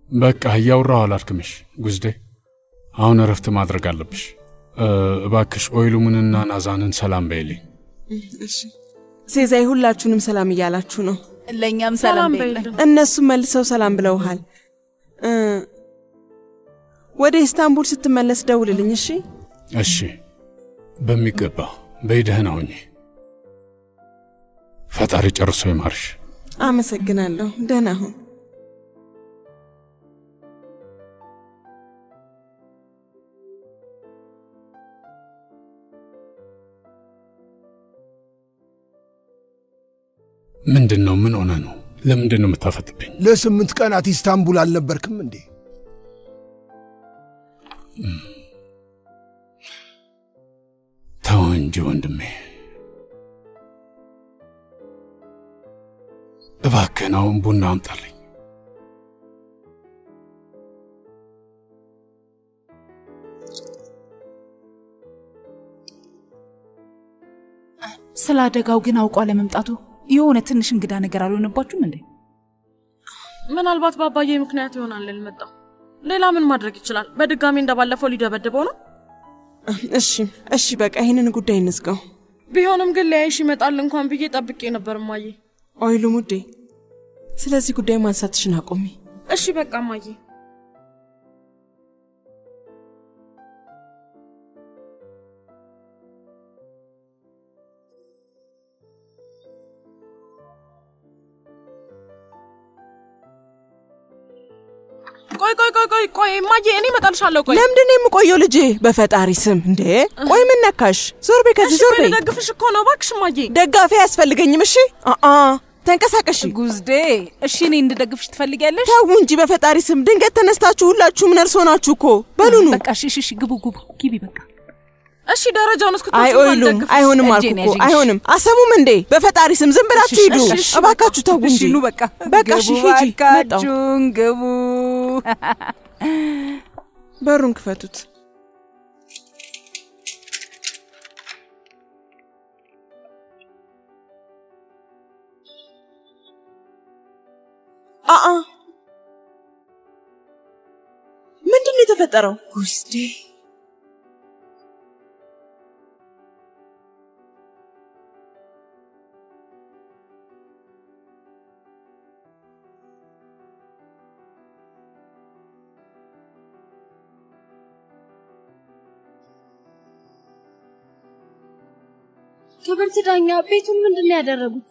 በቃ እያወራሁ አላድክምሽ ጉዝዴ። አሁን እረፍት ማድረግ አለብሽ። እ፣ እባክሽ ኦይሉምንና ናዛንን ሰላም በይልኝ። እሺ ሴዛይ ሁላችሁንም ሰላም እያላችሁ ነው። ለእኛም ሰላም በይልን። እነሱም መልሰው ሰላም ብለውሃል። እ፣ ወደ ኢስታንቡል ስትመለስ ደውልልኝ እሺ። እሺ፣ በሚገባ በይ። ደህና ሁኚ። ፈጣሪ ጨርሶ ይማርሽ። አመሰግናለሁ። ደህና ሁን። ምንድን ነው? ምን ሆነ ነው? ለምንድን ነው የምታፈጥብኝ? ለስምንት ቀናት ኢስታንቡል አልነበርክም እንዴ? ተው እንጂ ወንድሜ፣ እባክህን አሁን ቡና አምጣልኝ። ስለ አደጋው ግን አውቋ ለመምጣቱ የሆነ ትንሽ እንግዳ ነገር አልሆነባችሁም እንዴ? ምናልባት በአባዬ ምክንያት ይሆናል ያልመጣው። ሌላ ምን ማድረግ ይችላል? በድጋሚ እንደባለፈው ሊደበድበው ነው። እሺ እሺ፣ በቃ ይህንን ጉዳይ እንዝጋው። ቢሆንም ግን ሊያይሽ ይመጣል እንኳን ብዬ ጠብቄ ነበር እማዬ። ኦይሉ ሙዴ፣ ስለዚህ ጉዳይ ማንሳትሽን አቁሚ። እሺ በቃ እማዬ። ቆይ ቆይ ቆይ ቆይ ቆይ እማዬ፣ እኔ እመጣልሻለሁ። ቆይ ለምንድን ነው የምቆየው ልጄ? በፈጣሪ ስም እንዴ! ቆይ ምን ነካሽ? ዞር በይ ከዚህ እሺ ዞር ቆይ በይ። ልደግፍሽ እኮ ነው። እባክሽ እማዬ። ደጋፊ አያስፈልገኝም። እሺ አአ ተንቀሳቀሽ። ጉዝዴ፣ እሺ እኔ እንድደግፍሽ ትፈልጊያለሽ? ተው እንጂ በፈጣሪ ስም። ድንገት ተነስታችሁ ሁላችሁም ነርሶ ናችሁ እኮ። በሉኑ በቃ እሺ እሺ፣ እሺ፣ ግቡ ግቡ፣ ግቢ በቃ። እሺ ደረጃውን እስክትወጪ አይ እንኳን ኦይሉም ልደግፍሽ። አይሆንም አልኩ እጄን እኮ ያዥኝ። አይሆንም። አሰሙም እንዴ በፈጣሪ ስም ዝም ብላችሁ ሂዱ። እሺ፣ እሺ፣ እባካችሁ ተው እንጂ። እሺ ኑ በቃ በቃ እሺ ግቡ ሂጂ። መጣሁ። እባካችሁን ግቡ። በሩን ክፈቱት። አአ ምንድን ነው የተፈጠረው? ጉስዴ ክብርት ዳኛ ቤቱን ምንድን ነው ያደረጉት?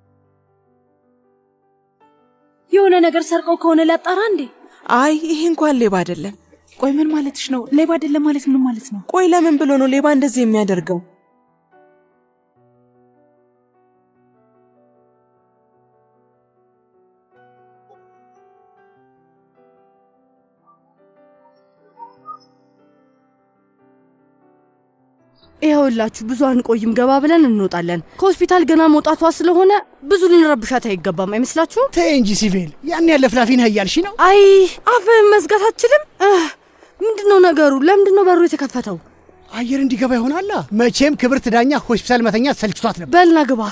የሆነ ነገር ሰርቀው ከሆነ ላጣራ እንዴ? አይ ይሄ እንኳን ሌባ አይደለም። ቆይ ምን ማለትሽ ነው? ሌባ አይደለም ማለት ምን ማለት ነው? ቆይ ለምን ብሎ ነው ሌባ እንደዚህ የሚያደርገው? ይኸውላችሁ ብዙ አንቆይም፣ ገባ ብለን እንወጣለን። ከሆስፒታል ገና መውጣቷ ስለሆነ ብዙ ልንረብሻት አይገባም። አይመስላችሁም? ተይ እንጂ ሲቪል፣ ያን ያለ ፍላፊ ነህ እያልሽ ነው? አይ አፍህን መዝጋት አትችልም? እህ፣ ምንድን ነው ነገሩ? ለምንድን ነው በሩ የተከፈተው? አየር እንዲገባ ይሆናላ። መቼም ክብርት ዳኛ ሆስፒታል መተኛት ሰልችቷት ነበር። በልና ግባ።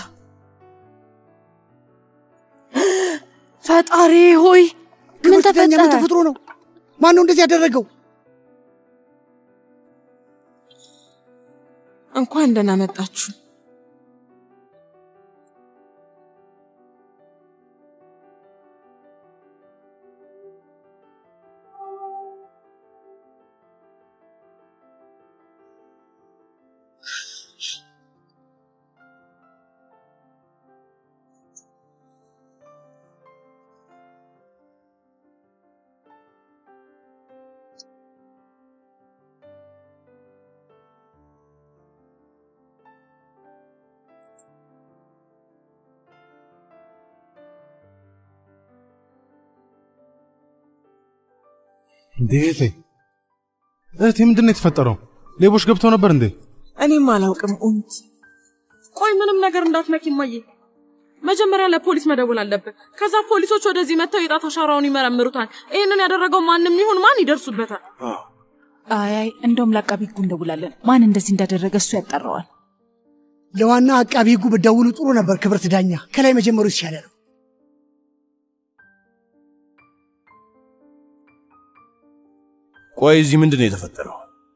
ፈጣሪ ሆይ ምን ክብርት ዳኛ ምን ተፈጠረ? ተፈጥሮ ነው? ማን ነው እንደዚህ ያደረገው? እንኳን ደህና መጣችሁ። እንዴ እህቴ እህቴ ምንድን ነው የተፈጠረው? ሌቦች ገብተው ነበር እንዴ? እኔም አላውቅም ኡምት ቆይ ምንም ነገር እንዳትነኪ እማዬ። መጀመሪያ ለፖሊስ መደወል አለብን። ከዛ ፖሊሶች ወደዚህ መጥተው የጣት አሻራውን ይመረምሩታል። ይህንን ያደረገው ማንም ይሁን ማን ይደርሱበታል። አይ አይ፣ እንደውም ለአቃቢ ሕጉ እንደውላለን። ማን እንደዚህ እንዳደረገ እሱ ያጣራዋል። ለዋና አቃቢ ሕጉ ብትደውሉ ጥሩ ነበር ክብርት ዳኛ። ከላይ መጀመሩ ይሻለ ነው። ቆይ እዚህ ምንድን ነው የተፈጠረው?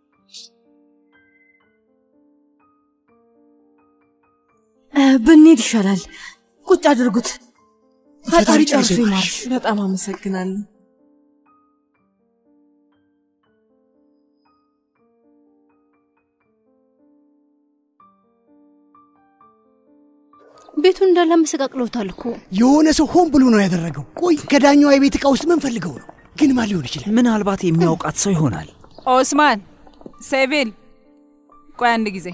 እ፣ ብንሄድ ይሻላል። ቁጭ አድርጉት። ፈጣሪ ጨርሶ ይማርሽ። በጣም አመሰግናለሁ። ቤቱን እንዳለ መሰቃቅለውታል እኮ። የሆነ ሰው ሆን ብሎ ነው ያደረገው። ቆይ ከዳኛዋ የቤት ዕቃ ውስጥ ምን ፈልገው ነው? ግን ማን ሊሆን ይችላል? ምናልባት የሚያውቃት ሰው ይሆናል። ኦስማን ሴቪል፣ ቆይ አንድ ጊዜ።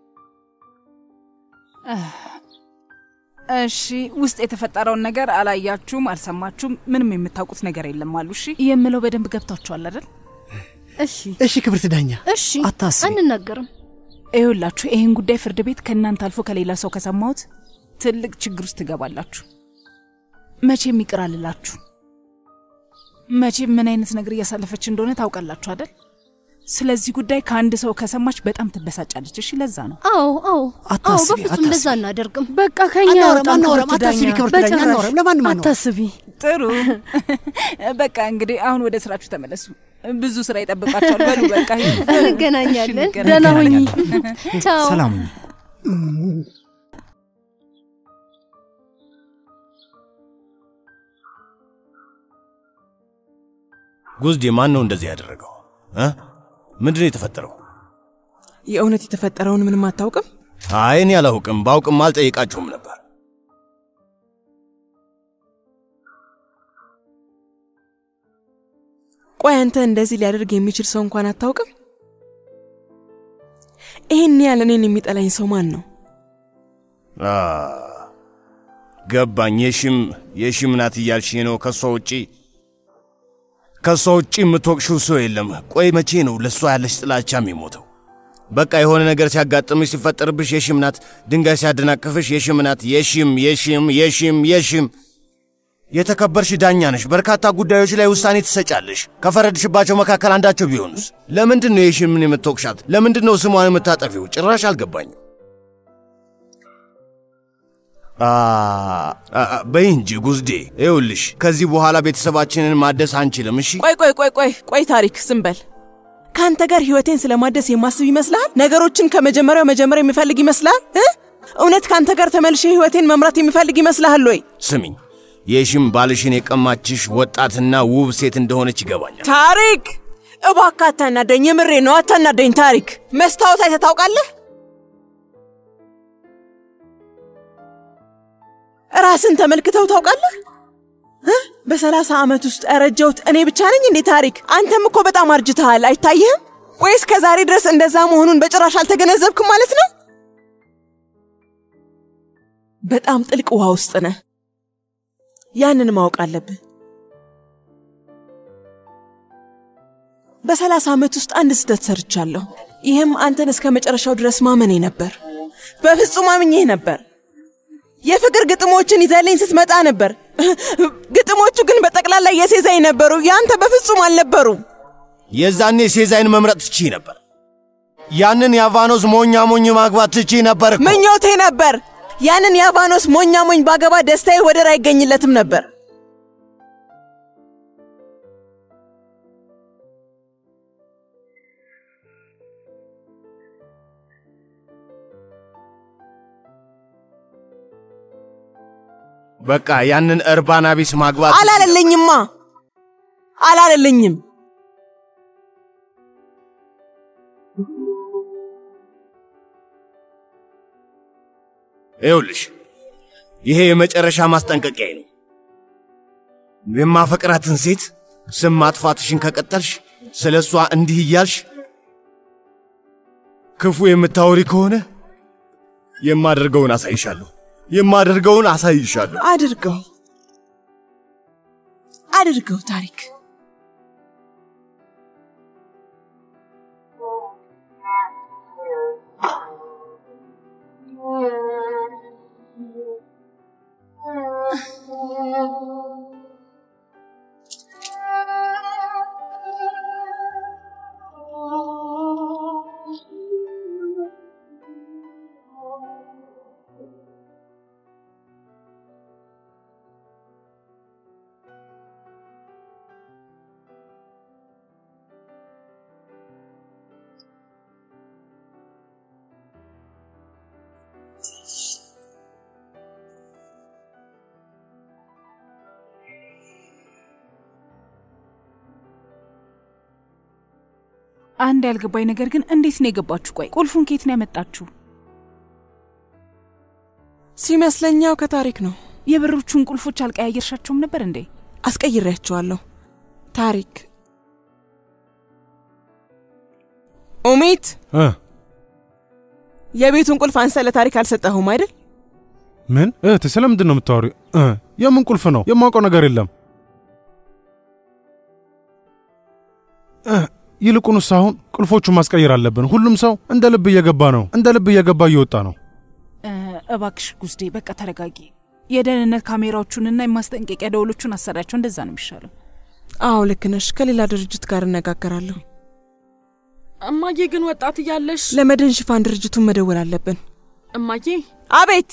እሺ፣ ውስጥ የተፈጠረውን ነገር አላያችሁም፣ አልሰማችሁም፣ ምንም የምታውቁት ነገር የለም አሉ። እሺ፣ የምለው በደንብ ገብቷችኋል አይደል? እሺ እሺ ክብርት ዳኛ፣ እሺ፣ አታስቢ። አንናገርም። ይኸውላችሁ ይህን ጉዳይ ፍርድ ቤት ከእናንተ አልፎ ከሌላ ሰው ከሰማሁት ትልቅ ችግር ውስጥ ትገባላችሁ። መቼም ይቅር አልላችሁ። መቼም ምን አይነት ነገር እያሳለፈች እንደሆነ ታውቃላችሁ አይደል? ስለዚህ ጉዳይ ከአንድ ሰው ከሰማች በጣም ትበሳጫለች። እሺ፣ ለዛ ነው። አዎ አዎ አዎ፣ አታስቢ፣ በፍጹም አታስቢ። እንደዛ አናደርግም። በቃ ከኛ አናወራም ያውጣን አናወራም። ክብርት አታስቢ ዳኛ። ክብርት ዳኛ፣ በጭራሽ አናወራም። ለማንም አናወራም። አታስቢ። ጥሩ በቃ እንግዲህ አሁን ወደ ስራችሁ ተመለሱ። ብዙ ስራ ይጠብቃችኋል። በሉ በቃ ሂዱ። እንገናኛለን። እሺ፣ ደህና ሁኚ። እንገናኛለን። ቻው። ሰላም ሁኚ። ጉዝዴ ማን ነው እንደዚህ ያደረገው? እ? ምንድን ነው የተፈጠረው? የእውነት የተፈጠረውን ምንም አታውቅም? አይ እኔ አላውቅም። ባውቅም አልጠይቃችሁም ነበር። ቆይ አንተ እንደዚህ ሊያደርግ የሚችል ሰው እንኳን አታውቅም? ይህን ያህል እኔን የሚጠላኝ ሰው ማን ነው? አ፣ ገባኝ። የሽም የሽም ናት እያልሽ ነው። ከሷ ውጪ ከሷ ውጪ የምትወቅሽው ሰው የለም። ቆይ መቼ ነው ለእሷ ያለሽ ጥላቻ የሚሞተው? በቃ የሆነ ነገር ሲያጋጥምሽ ሲፈጠርብሽ የሽም ናት፣ ድንጋይ ሲያደናቅፍሽ የሽም ናት። የሽም የሽም የሽም የሽም የተከበርሽ ዳኛ ነሽ። በርካታ ጉዳዮች ላይ ውሳኔ ትሰጫለሽ። ከፈረድሽባቸው መካከል አንዳቸው ቢሆኑስ? ለምንድን ነው የሽምን የምትወቅሻት? ለምንድን ነው ስሟን የምታጠፊው? ጭራሽ አልገባኝም። አ አ፣ በይ እንጂ ጉዝዴ፣ ይኸውልሽ ከዚህ በኋላ ቤተሰባችንን ማደስ አንችልም። እሺ ቆይ ቆይ ቆይ ቆይ ቆይ ታሪክ ዝም በል። ከአንተ ጋር ህይወቴን ስለማደስ የማስብ ይመስልሃል? ነገሮችን ከመጀመሪያው መጀመር የሚፈልግ ይመስልሃል? እ? እውነት ከአንተ ጋር ተመልሼ ህይወቴን መምራት የሚፈልግ ይመስልሃል ወይ? ስሚኝ፣ የሽም ባልሽን የቀማችሽ ወጣትና ውብ ሴት እንደሆነች ይገባኛል። ታሪክ እባክህ አታናደኝ። የምሬ ነው፣ አታናደኝ። ታሪክ መስታወት አይተህ ታውቃለህ? ራስን ተመልክተው ታውቃለህ? እ? በሰላሳ ዓመት ውስጥ ያረጀሁት እኔ ብቻ ነኝ እንዴ? ታሪክ አንተም እኮ በጣም አርጅተሃል፣ አይታይህም? ወይስ ከዛሬ ድረስ እንደዛ መሆኑን በጭራሽ አልተገነዘብክም ማለት ነው? በጣም ጥልቅ ውሃ ውስጥ ነህ። ያንን ማወቅ አለብህ። በሰላሳ ዓመት ውስጥ አንድ ስህተት ሰርቻለሁ። ይህም አንተን እስከ መጨረሻው ድረስ ማመኔ ነበር። በፍጹም አምኜህ ነበር። የፍቅር ግጥሞችን ይዘልኝ ስትመጣ ነበር። ግጥሞቹ ግን በጠቅላላ የሴዛኝ ነበሩ፣ ያንተ በፍጹም አልነበሩም። የዛኔ ሴዛይን መምረጥ ትችይ ነበር። ያንን የአቫኖስ ሞኛ ሞኝ ማግባት ትችይ ነበር እኮ። ምኞቴ ነበር። ያንን የአቫኖስ ሞኛ ሞኝ ባገባ ደስታዬ ወደር አይገኝለትም ነበር። በቃ ያንን እርባና ቢስ ማግባት አላለልኝማ፣ አላለልኝም። ይኸውልሽ ይሄ የመጨረሻ ማስጠንቀቂያዬ ነው። የማፈቅራትን ሴት ስም ማጥፋትሽን ከቀጠልሽ ስለ እሷ እንዲህ እያልሽ ክፉ የምታወሪ ከሆነ የማደርገውን አሳይሻለሁ። የማደርገውን አሳይሻለሁ። አድርገው አድርገው ታሪክ አንድ ያልገባኝ ነገር ግን እንዴት ነው የገባችሁ? ቆይ ቁልፉን ከየት ነው ያመጣችሁ? ሲመስለኛው ከታሪክ ነው። የበሮቹን ቁልፎች አልቀያየርሻቸውም ነበር እንዴ? አስቀይሬያቸዋለሁ። ታሪክ ኡሚት፣ እ የቤቱን ቁልፍ አንሰ ለታሪክ አልሰጠኸውም አይደል? ምን እህቴ፣ ስለምንድን ነው የምታወሪው? እ የምን ቁልፍ ነው? የማውቀው ነገር የለም። እ ይልቁንስ አሁን ቁልፎቹን ማስቀየር አለብን። ሁሉም ሰው እንደ ልብ እየገባ ነው፣ እንደ ልብ እየገባ እየወጣ ነው። እ፣ እባክሽ ጉዝዴ በቃ ተረጋጊ። የደህንነት ካሜራዎቹንና የማስጠንቀቂያ ደወሎቹን አሰሪያቸው። እንደዛ ነው የሚሻለው። አዎ ልክ ነሽ። ከሌላ ድርጅት ጋር እነጋገራለሁ። እማዬ ግን ወጣት እያለሽ ለመድን ሽፋን ድርጅቱን መደወል አለብን። እማዬ አቤት።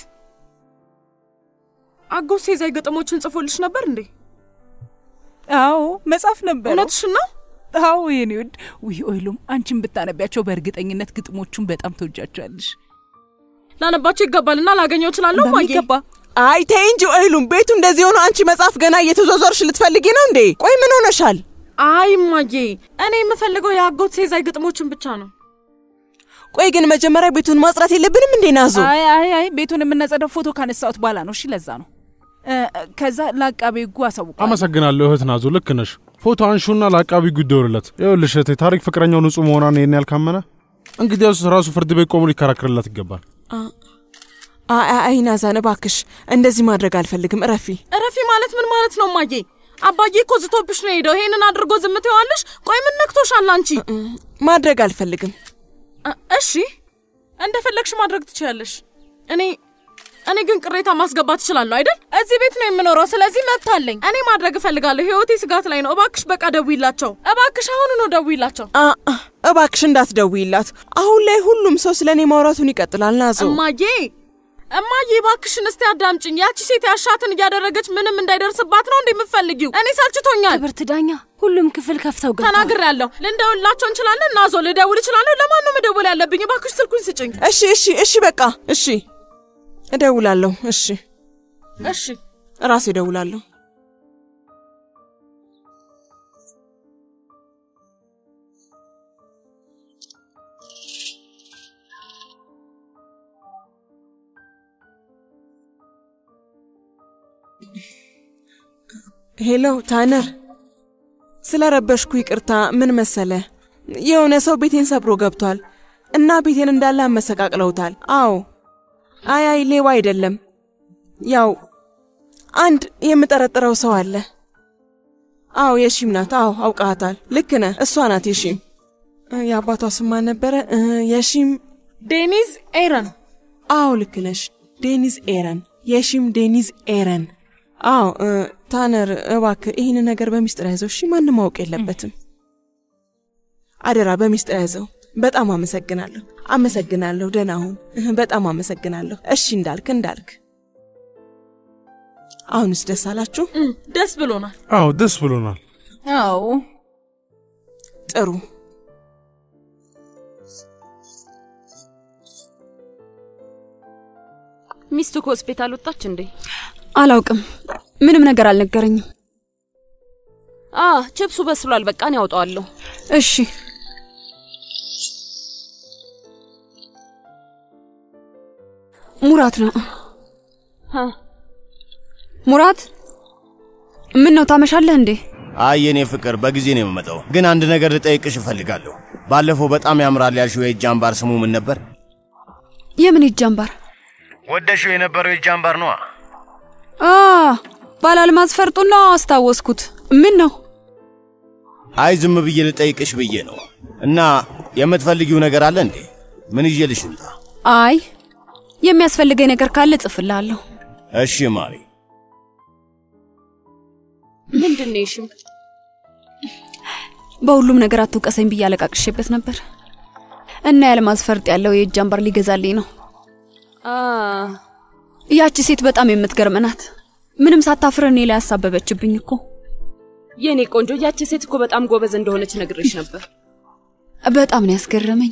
አጎት ሴዛይ ግጥሞችን ጽፎልሽ ነበር እንዴ? አዎ መጻፍ ነበር። እውነትሽን ነው? አዎ የኔ ውድ። ውይ ኦይሉም አንቺን ብታነቢያቸው በእርግጠኝነት ግጥሞቹን በጣም ተወጃቸዋለሽ። ላነባቸው ይገባልና ላገኘው እችላለሁ እማዬ? በሚገባ አይ ተይ እንጂ ኦይሉም፣ ቤቱ እንደዚህ ሆኖ አንቺ መጽሐፍ ገና እየተዟዟርሽ ልትፈልጊ ነው እንዴ? ቆይ ምን ሆነሻል? አይ እማዬ፣ እኔ የምፈልገው የአጎት ሴዛይ ግጥሞችን ብቻ ነው። ቆይ ግን መጀመሪያ ቤቱን ማጽዳት የለብንም እንዴ ናዞ? አይ አይ አይ ቤቱን የምናጸዳው ፎቶ ካነሳሁት በኋላ ነው። እሺ ለዛ ነው። እ፣ ከዛ ለአቃቤ ሕጉ አሳውቀዋል። አመሰግናለሁ እህት ናዙ፣ ልክ ነሽ። ፎቶ አንሹና ለአቃቢ ሕጉ ይደውልለት። ይኸውልሽ እህቴ፣ ታሪክ ፍቅረኛው ንጹሕ መሆኗን ይህን ያልካመነ እንግዲያውስ ራሱ ፍርድ ቤት ቆሞ ሊከራከርላት ይገባል። አይ አይ ናዛን እባክሽ እንደዚህ ማድረግ አልፈልግም። እረፊ። እረፊ ማለት ምን ማለት ነው እማዬ? አባዬ እኮ ዝቶብሽ ነው ሄደው። ይሄንን አድርጎ ዝም ትይዋለሽ? ቆይ ምን ነክቶሻል አንቺ? ማድረግ አልፈልግም። እ- እሺ እንደፈለግሽ ማድረግ ትችያለሽ። እኔ እኔ ግን ቅሬታ ማስገባት እችላለሁ አይደል? እዚህ ቤት ነው የምኖረው፣ ስለዚህ መብት አለኝ። እኔ ማድረግ እፈልጋለሁ። ህይወቴ ስጋት ላይ ነው። እባክሽ በቃ ደውይላቸው። እባክሽ አሁኑ ነው ደውይላቸው። አ አ፣ እባክሽ እንዳትደውይላት። አሁን ላይ ሁሉም ሰው ስለ እኔ ማውራቱን ይቀጥላል። ናዞ እማዬ እማዬ እባክሽን እስቲ አዳምጭኝ። ያቺ ሴት ያሻትን እያደረገች ምንም እንዳይደርስባት ነው እንዴ የምትፈልጊው? እኔ ሰልችቶኛል። ክብርት ዳኛ ሁሉም ክፍል ከፍተው ገብተዋል። ተናግሬያለሁ። ልንደውልላቸው እንችላለን። ናዞ ልደውል እችላለሁ። ለማን ነው መደወል ያለብኝ? እባክሽ ስልኩን ስጭኝ። እሺ እሺ እሺ፣ በቃ እሺ፣ እደውላለሁ። እሺ እሺ ራሴ እደውላለሁ። ሄሎ ታነር፣ ስለ ረበሽኩ ይቅርታ። ምን መሰለ፣ የሆነ ሰው ቤቴን ሰብሮ ገብቷል እና ቤቴን እንዳለ አመሰቃቅለውታል። አዎ፣ አይ አይ፣ ሌባ አይደለም። ያው አንድ የምጠረጥረው ሰው አለ። አዎ የሺም ናት። አዎ አውቃታል። ልክ ነህ፣ እሷ ናት የሺም። እ፣ የአባቷ ስም ማን ነበረ? እ፣ የሺም ዴኒዝ ኤረን። አዎ ልክ ነሽ፣ ዴኒዝ ኤረን። የሺም ዴኒዝ ኤረን። አዎ እ፣ ታነር እባክህ ይህን ነገር በሚስጥር ያዘው። እሺ፣ ማንም ማወቅ የለበትም። አደራ በሚስጥር ያዘው። በጣም አመሰግናለሁ፣ አመሰግናለሁ። ደህና ሁን። እህ፣ በጣም አመሰግናለሁ። እሺ እንዳልክ እንዳልክ። አሁንስ ደስ አላችሁ? እም፣ ደስ ብሎናል። አዎ ደስ ብሎናል። አዎ ጥሩ። ሚስቱ ከሆስፒታል ወጣች እንዴ? አላውቅም። ምንም ነገር አልነገረኝም። አ ችብሱ በስሏል። በቃ እኔ ያውጣዋለሁ። እሺ። ሙራት ነው። ሙራት፣ ምን ነው ታመሻለህ እንዴ? አይ የኔ ፍቅር በጊዜ ነው የምመጣው። ግን አንድ ነገር ልጠይቅሽ እፈልጋለሁ። ባለፈው በጣም ያምራል ያልሽው የእጅ አምባር ስሙ ምን ነበር? የምን እጅ አምባር? ወደሽው የነበረው የእጅ አምባር ነዋ። አ ባላልማዝ ፈርጡና አስታወስኩት። ምን ነው? አይ ዝም ብዬ ልጠይቅሽ ብዬ ነው። እና የምትፈልጊው ነገር አለ እንዴ? ምን ይዤልሽ ልምጣ? አይ የሚያስፈልገኝ ነገር ካለ እጽፍልሃለሁ። እሺ ማሪ። ምንድን ነው ይሽም? በሁሉም ነገር አትውቀሰኝ ብዬ አለቃቅሼበት ነበር እና ያልማዝ ፈርጥ ያለው የእጅ አምባር ሊገዛልኝ ነው። ያቺ ሴት በጣም የምትገርም ናት። ምንም ሳታፍር እኔ ላይ ያሳበበችብኝ እኮ። የኔ ቆንጆ ያቺ ሴት እኮ በጣም ጎበዝ እንደሆነች ነግሬሽ ነበር። በጣም ነው ያስገረመኝ።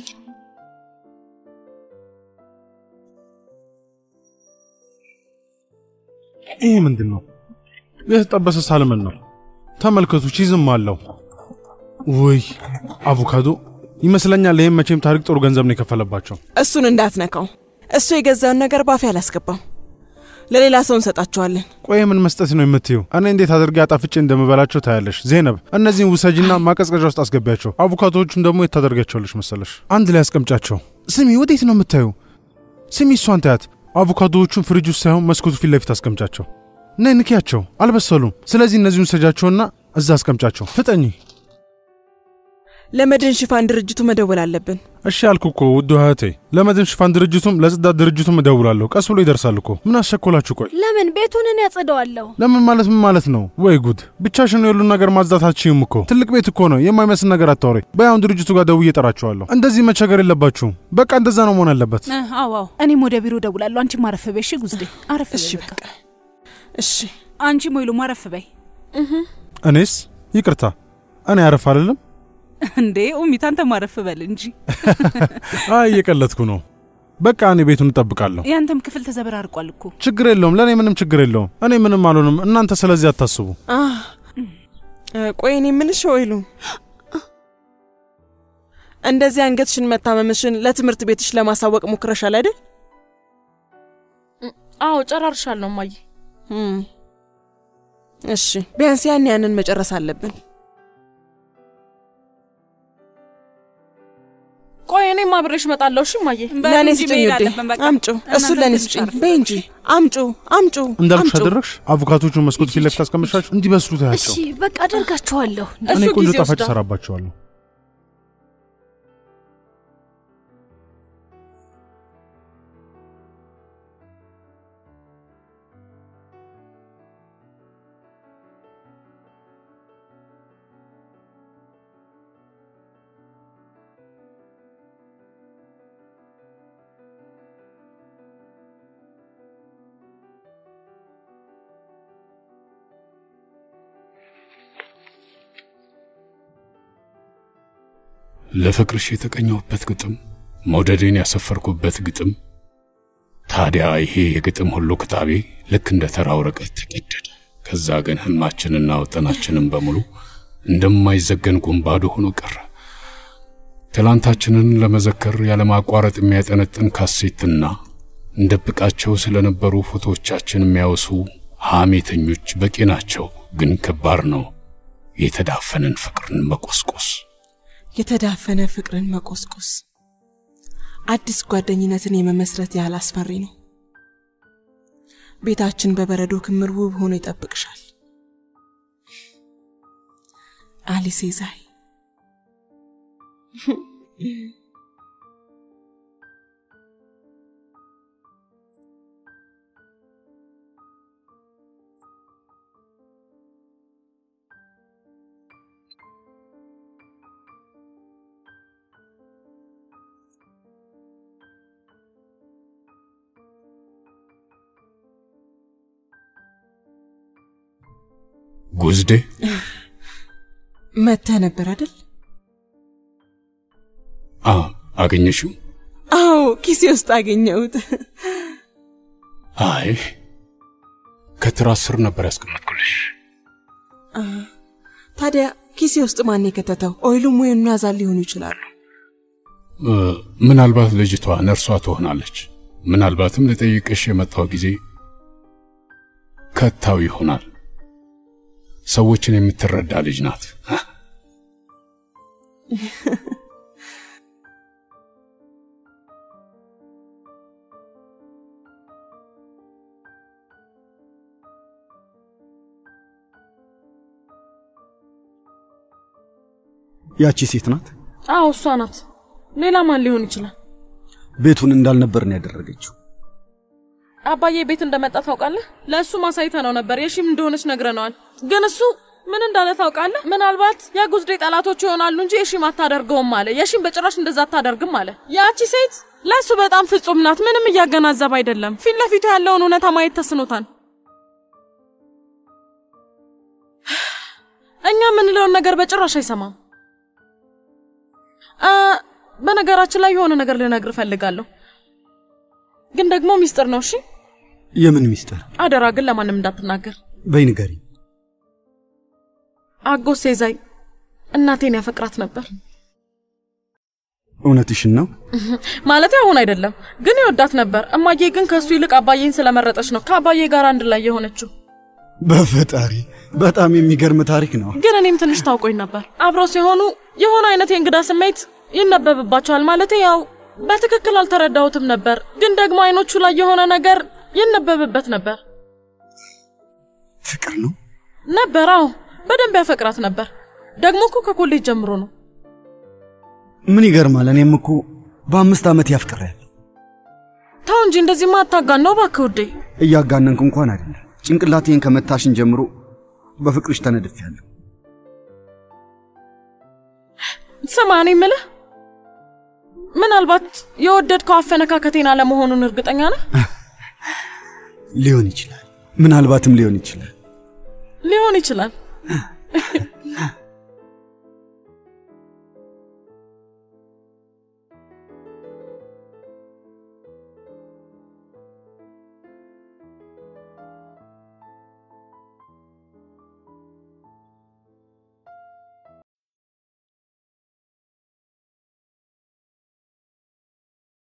ይሄ ምንድን ነው? የተጠበሰ ሳልመን ነው። ተመልከቱ፣ ቺዝም አለው። ውይ አቮካዶ ይመስለኛል። ይህም መቼም ታሪክ ጥሩ ገንዘብ ነው የከፈለባቸው። እሱን እንዳትነካው። እሱ የገዛውን ነገር ባፌ አላስገባም። ለሌላ ሰው እንሰጣቸዋለን። ቆይ ምን መስጠት ነው የምትይው? እኔ እንዴት አድርጌ አጣፍጬ እንደምበላቸው ታያለሽ። ዜነብ፣ እነዚህን ውሰጂና ማቀዝቀዣ ውስጥ አስገቢያቸው። አቮካዶዎቹን ደግሞ የት ታደርጋቸዋለሽ መሰለሽ? አንድ ላይ አስቀምጫቸው። ስሚ፣ ወዴት ነው የምታዩ? ስሚ፣ እሷን ታያት። አቮካዶዎቹን ፍሪጅ ውስጥ ሳይሆን መስኮቱ ፊት ለፊት አስቀምጫቸው። ነይ ንኪያቸው፣ አልበሰሉም። ስለዚህ እነዚህን ውሰጃቸውና እዛ አስቀምጫቸው። ፍጠኝ። ለመድን ሽፋን ድርጅቱ መደወል አለብን። እሺ አልኩ እኮ ውድ እህቴ። ለመድን ሽፋን ድርጅቱም ለጽዳት ድርጅቱም እደውላለሁ። ቀስ ብሎ ይደርሳል እኮ። ምን አስቸኮላችሁ? ቆይ ለምን ቤቱን እኔ ያጸደዋለሁ? ለምን ማለት ምን ማለት ነው? ወይ ጉድ! ብቻሽን ነው የሁሉን ነገር ማጽዳት አትችይም እኮ። ትልቅ ቤት እኮ ነው። የማይመስል ነገር አታውሪ። በያሁን ድርጅቱ ጋር ደውዬ እጠራቸዋለሁ። እንደዚህ መቸገር የለባችሁም። በቃ እንደዛ ነው መሆን ያለበት። አዎ አዎ፣ እኔም ወደ ቢሮ ደውላለሁ። አንቺም አረፍ በይ እሺ። ጉዝዴ አረፍ በይ በቃ። እሺ አንቺም ወይሉም አረፍ በይ። እኔስ ይቅርታ፣ እኔ አረፍ አይደለም እንዴ ኡሚት፣ አንተም አረፍ በል እንጂ። አይ እየቀለድኩ ነው። በቃ እኔ ቤቱን እጠብቃለሁ። ያንተም ክፍል ተዘበራርቋል እኮ። ችግር የለውም፣ ለእኔ ምንም ችግር የለውም። እኔ ምንም አልሆንም። እናንተ ስለዚህ አታስቡ። ቆይ እኔ የምልሽ ወይሉ፣ እንደዚህ አንገትሽን መታመምሽን ለትምህርት ቤትሽ ለማሳወቅ ሞክረሻል አይደል? አዎ ጨራርሻለሁ እማዬ። እሺ ቢያንስ ያን ያንን መጨረስ አለብን። ቆይ እኔም አብሬሽ እመጣለሁ። እሺ እማዬ። ለእኔ ስጭኝ ውዴ፣ አምጩ። እሱን ለእኔ ስጭኝ በይ እንጂ አምጩ፣ አምጩ፣ እንዳልኩሽ አምጩ። አደረግሽ። አቮካቶቹን መስኮት ፊት ለፊት አስቀምሻቸው እንዲበስሉ ታያቸው። እሺ በቃ አደርጋችኋለሁ። እኔ ቆንጆ ጣፋጭ እሰራባቸዋለሁ። ለፍቅርሽ የተቀኘሁበት ግጥም፣ መውደዴን ያሰፈርኩበት ግጥም። ታዲያ ይሄ የግጥም ሁሉ ክታቤ ልክ እንደ ተራ ወረቀት ተቀደደ። ከዛ ግን ህልማችንና ወጠናችንን በሙሉ እንደማይዘገን ጉንባዶ ሆኖ ቀረ። ትላንታችንን ለመዘከር ያለማቋረጥ የሚያጠነጥን ካሴትና እንደብቃቸው ስለነበሩ ፎቶዎቻችን የሚያወሱ ሐሜተኞች በቂ ናቸው። ግን ከባድ ነው የተዳፈንን ፍቅርን መቆስቆስ። የተዳፈነ ፍቅርን መቆስቆስ አዲስ ጓደኝነትን የመመስረት ያህል አስፈሪ ነው። ቤታችን በበረዶ ክምር ውብ ሆኖ ይጠብቅሻል። አሊሴ ዛይ ጉዝዴ መጥተህ ነበር አይደል? አ አገኘሽው? አዎ፣ ኪሴ ውስጥ አገኘሁት። አይ ከትራስ ስር ነበር ያስቀመጥኩልሽ። አ፣ ታዲያ ኪሴ ውስጥ ማን የከተተው? ኦይሉም ወይም ናዛን ሊሆኑ ይችላሉ። እ፣ ምናልባት ልጅቷ ነርሷ ትሆናለች። ምናልባትም ልጠይቅሽ የመጣው ጊዜ ከታው ይሆናል። ሰዎችን የምትረዳ ልጅ ናት። ያቺ ሴት ናት። አዎ እሷ ናት። ሌላ ማን ሊሆን ይችላል? ቤቱን እንዳልነበር ነው ያደረገችው። አባዬ ቤት እንደመጣ ታውቃለህ? ለእሱ ማሳይተ ነው ነበር የሺም እንደሆነች ነግረነዋል። ግን እሱ ምን እንዳለ ታውቃለህ? ምናልባት የጉዝዴ ጠላቶች ይሆናሉ እንጂ የሺም አታደርገውም አለ። የሺም በጭራሽ እንደዛ አታደርግም አለ። ያቺ ሴት ለእሱ በጣም ፍጹም ናት። ምንም እያገናዘብ አይደለም። ፊት ለፊቱ ያለውን እውነታ ማየት ተስኖታል። እኛ የምንለውን ነገር በጭራሽ አይሰማም። አ በነገራችን ላይ የሆነ ነገር ልነግር እፈልጋለሁ፣ ግን ደግሞ ሚስጥር ነው። እሺ የምን ሚስጥር? አደራ ግን ለማንም እንዳትናገር። በይ ንገሪኝ። አጎት ሴዛይ እናቴን ያፈቅራት ነበር። እውነትሽን ነው? ማለት አሁን አይደለም፣ ግን ይወዳት ነበር። እማዬ ግን ከሱ ይልቅ አባዬን ስለመረጠች ነው ከአባዬ ጋር አንድ ላይ የሆነችው። በፈጣሪ በጣም የሚገርም ታሪክ ነው። ግን እኔም ትንሽ ታውቆኝ ነበር። አብረው ሲሆኑ የሆነ አይነት የእንግዳ ስሜት ይነበብባቸዋል። ማለት ያው በትክክል አልተረዳሁትም ነበር፣ ግን ደግሞ አይኖቹ ላይ የሆነ ነገር ይነበብበት ነበር። ፍቅር ነው ነበር። አዎ በደንብ ያፈቅራት ነበር። ደግሞ እኮ ከኮሌጅ ጀምሮ ነው። ምን ይገርማል። እኔም እኮ በአምስት ዓመት ያፍቅሬያለሁ። ተው እንጂ እንደዚህማ አታጋነው እባክህ ውዴ። እያጋነንኩ እንኳን አይደለም። ጭንቅላቴን ከመታሽን ጀምሮ በፍቅርሽ ተነድፌያለሁ። ስማ፣ እኔ የምልህ ምናልባት የወደድከው አፈነካከቴን አለመሆኑን እርግጠኛ ነህ? ሊሆን ይችላል፣ ምናልባትም ሊሆን ይችላል። ሊሆን ይችላል።